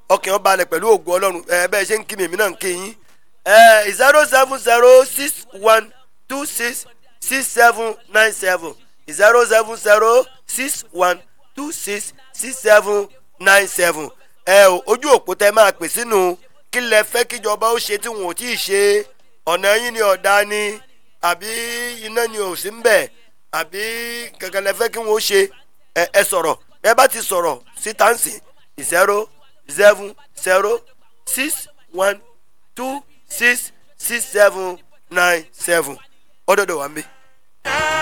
ọkàn ó balẹ̀ pẹ̀lú ògùn ọlọ́run ẹ bẹ́ẹ̀ ṣe ń kí mi èmi náà ń kí yín ẹ zero seven zero six one two six six seven nine seven zero seven zero six one two six six seven nine seven ẹ o ojú òpó tẹ máa pè sínú kí lẹ fẹ́ kíjọba ó ṣe tí wọn ò tí ì ṣe ọ̀nà yín ni ọ̀dà ni àbí iná ni ò sí ń bẹ̀ àbí kankan lẹ fẹ́ kí wọ́n ó ṣe ẹ ẹ sọ̀rọ̀ ẹ bá ti sọ̀rọ̀ síta ń sìn zero seven zero six one two six six seven nine seven ọ̀dọ̀dọ̀ wà ń bí.